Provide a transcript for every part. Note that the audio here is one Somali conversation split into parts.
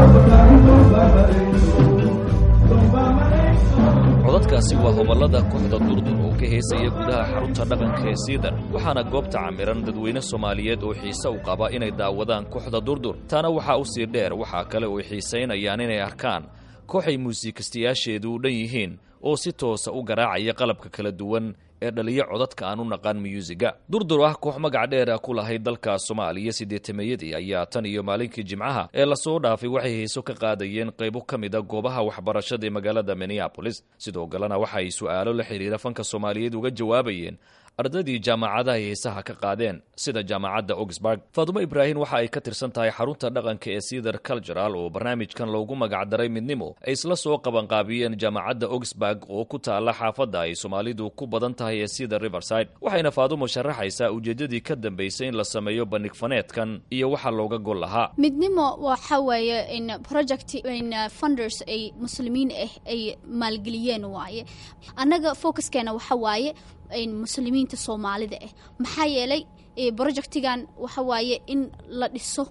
codadkaasi waa hoballada kooxda durdur oo ka heesaya gudaha xarunta dhaqanka ee siidan waxaana goobta camiran dadweyne soomaaliyeed oo xiise u qaba inay daawadaan kooxda durdur taana waxaa u sii dheer waxaa kale oo xiisaynayaan inay arkaan kooxay muusiikastayaasheedu u dhan yihiin oo si toosa u garaacaya qalabka kala duwan ee dhaliyo codadka aan u naqaan muyuusiga durdur ah koox magac dheer ku lahayd dalka soomaaliya siddeetameeyadii ayaa tan iyo maalinkii jimcaha ee lasoo dhaafay waxay heeso ka qaadayeen qaybo ka mid a goobaha waxbarashada ee magaalada minneabolis sidoo kalena waxa ay su'aalo la xidhiira fanka soomaaliyeed uga jawaabayeen ardaydii jaamacadaha heesaha ka qaadeen sida jaamacadda oxburg faadumo ibraahim waxa ay ka tirsan tahay xarunta dhaqanka ee cedar cultural oo barnaamijkan loogu magacdaray midnimo ay isla soo qabanqaabiyeen jaamacadda oxburg oo ku taalla xaafadda ay soomaalidu ku badan tahay ee cedar riverside waxayna faadumo sharaxaysaa ujeeddadii ka dambaysay in la sameeyo bandhig faneedkan iyo waxa looga gol lahaa midnimo waxa weeye in project in funders ay muslimiin ah ay maalgeliyeen waaye annaga focuskeena waxa waaye muslimiinta soomaalida ah maxaa yeelay projectigan waxa waaye in la dhiso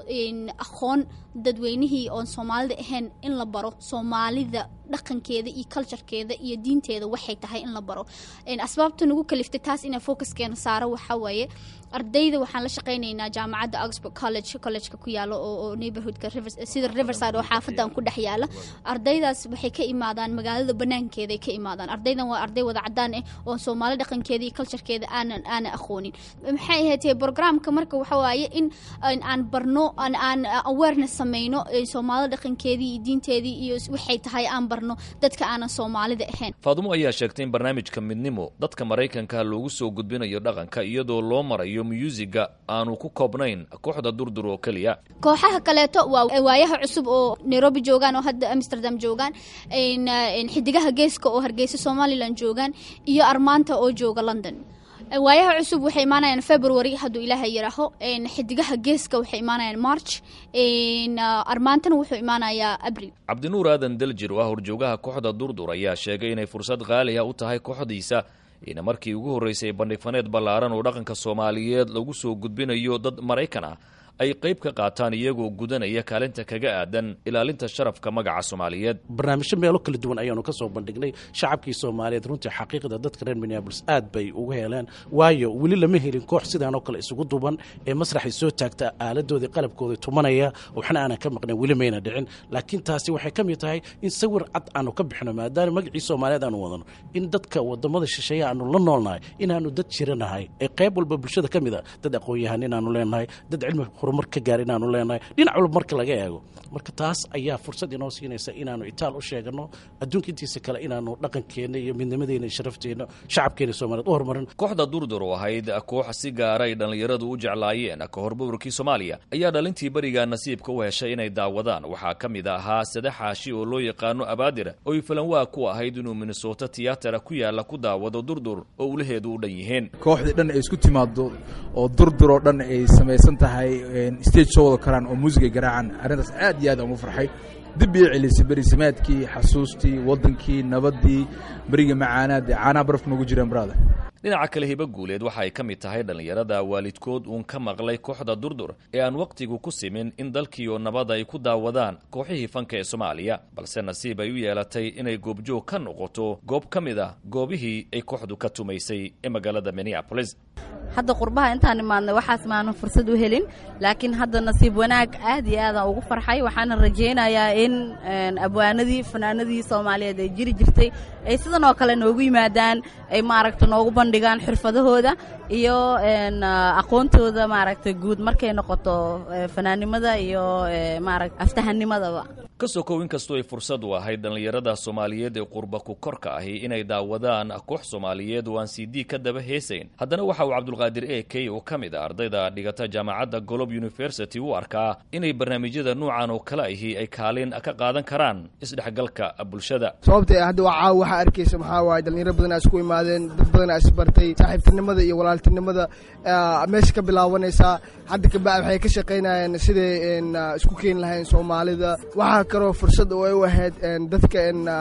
aqoon dadweynihii oon soomaalida ahayn in la baro soomaalida dhaqankeeda iyo culturekeeda iyo diinteeda waxay tahay in la baro asbaabta nagu kaliftay taas inaa focuskeena saaro waxaa waaye ardayda waxaan la shaqaynaynaa jaamacadda oxford college collegeka ku yaalo oo neighborhoodka sida riverside oo xaafadan ku dhex yaala ardaydaas waxay ka imaadaan magaalada banaankeeday ka imaadaan ardaydan waa arday wada cadaan ah oo soomaali dhaqankeeda iyo culturekeeda aanan aanan aqoonin maxay ahayd programka marka waxa waaye in aan barno aan awareness samayno soomaalida dhaqankeedii iyo diinteedii iyo waxay tahay aan barno dadka aanan soomaalida ahayn faadumo ayaa sheegtay in barnaamijka midnimo dadka maraykanka loogu soo gudbinayo dhaqanka iyadoo loo marayo myuusiga aanu ku koobnayn kooxda durdur oo keliya kooxaha kaleeto waa waayaha cusub oo nairobi joogaan oo hadda amsterdam joogaan xidigaha geeska oo hargeysa somalilan joogaan iyo armaanta oo jooga london waayaha cusub waxay imaanayaan february hadduu ilaaha yidhaaho xidigaha geeska waxay imaanayaan march armaantana wuxuu imaanayaa abril cabdinuur aadan daljir oo ah horjoogaha kooxda durdur ayaa sheegay inay fursad qaaliha u tahay kooxdiisa ina markii ugu horreysay bandhig faneed ballaaran oo dhaqanka soomaaliyeed lagu soo gudbinayo dad maraykan ah ay qayb ka qaataan iyagoo gudanaya kaalinta kaga aadan ilaalinta sharafka magaca soomaaliyeed barnaamijyo meelo kala duwan ayaanu ka soo bandhignay shacabkii soomaaliyeed runtii xaqiiqda dadka reer minneabolis aad bay uga heleen waayo weli lama helin koox sidaan oo kale isugu duban ee masraxay soo taagta aaladoodii qalabkooda tumanaya waxna aanan ka maqnayn weli mayna dhicin laakiin taasi waxay ka mid tahay in sawir cad aanu ka bixino maadaama magacii soomaaliyeed aanu wadano in dadka wadamada shisheeye aanu la noolnahay inaanu dad jiranahay ee qayb walba bulshada ka mid a dad aqoon-yahan inaanu leenahay dad cilmi horumar ka gaar inaanu leenahay dhinac walba marka laga eego marka taas ayaa fursad inoo siinaysa inaanu itaal u sheegano adduunka intiisa kale inaanu dhaqankeenna iyo midnimadeena iyo sharafteena shacabkeena soomaliyeed u horumarin kooxda durdur oo ahayd koox si gaara ay dhallinyaradu u jeclaayeen ka hor buburkii soomaaliya ayaa dhalintii berigaa nasiibka u heshay inay daawadaan waxaa ka mid ahaa sade xaashi oo loo yaqaano abaadir oy falanwaa ku ahayd inuu minnesota tiyatara ku yaala ku daawado durdur oo ulaheedu u dhan yihiin kooxdii dhan ay isku timaado oo durdur oo dhan ay samaysan tahay stage soo wada karaan oo muusigay garaacaan arrintaas aad iyo aad aan ugu farxay dib ii celisay berisamaadkii xasuustii waddankii nabaddii beriga macaanaad ee caanaha barafka noogu jireen brada dhinaca kale hibo guuleed waxa ay ka mid tahay dhallinyarada waalidkood uun ka maqlay kooxda durdur ee aan wakhtigu ku simin in dalkiioo nabad ay ku daawadaan kooxihii fanka ee soomaaliya balse nasiib ay u yeelatay inay goobjoog ka noqoto goob ka mid ah goobihii ay kooxdu ka tumaysay ee magaalada minneabolis hadda qurbaha intaan imaadnay waxaas maanan fursad u helin laakiin hadda nasiib wanaag aad iyo aadaan ugu farxay waxaana rajaynayaa in abwaanadii fanaanadii soomaaliyeed ay jiri jirtay ay sidan oo kale noogu yimaadaan ay maaragta noogu bandhigaan xirfadahooda iyo aqoontooda maaragta guud markay noqoto fanaannimada iyo maarata aftahanimadaba ka sokow inkastoo ay fursad u ahayd dhallinyarada soomaaliyeed ee qurba ku korka ahi inay daawadaan koox soomaaliyeed oo aan c d ka daba heesayn haddana waxa uu cabdulqaadir e k oo ka mid a ardayda dhigata jaamacadda golob university u arkaa inay barnaamijyada nuucan oo kale ahi ay kaalin ka qaadan karaan isdhexgalka bulshada sababta hadda waa caawa waxaa arkaysa maxaa waaye dhalinyaro badan aa isku imaadeen dad badan aa isbartay saaxiibtinimada iyo walaaltinimada meesha ka bilaabanaysaa hadda kabacdi waxay ka shaqaynayeen siday isku keeni lahayn soomaalida waxaa kaloo fursad oo ay u ahayd dadka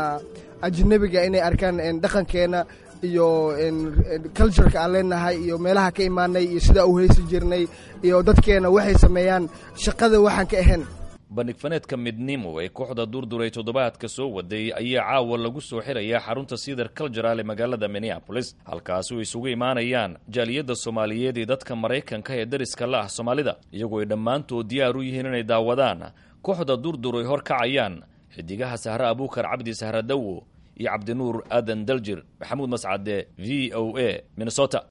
ajnabiga inay arkaan dhaqankeena iyo cultureka aan leenahay iyo meelaha ka imaanay iyo sidaa u heysi jirnay iyo dadkeena waxay sameeyaan shaqada waxaan ka ahayn bandhigfaneedka midnimo ee kooxda durdur ee toddobaadka soo waday ayaa caawa lagu soo xirayaa xarunta cedar cultural ee magaalada minneapolis halkaasi oo isugu imaanayaan jaaliyadda soomaaliyeed iyo dadka maraykanka ee dariska la ah soomaalida iyagoo ay dhammaantood diyaar u yihiin inay daawadaan kooxda durdur ay hor kacayaan xidigaha sahre abuukar cabdi sahra dawo iyo cabdinuur aadan daljir maxamuud mascade v o a minnesota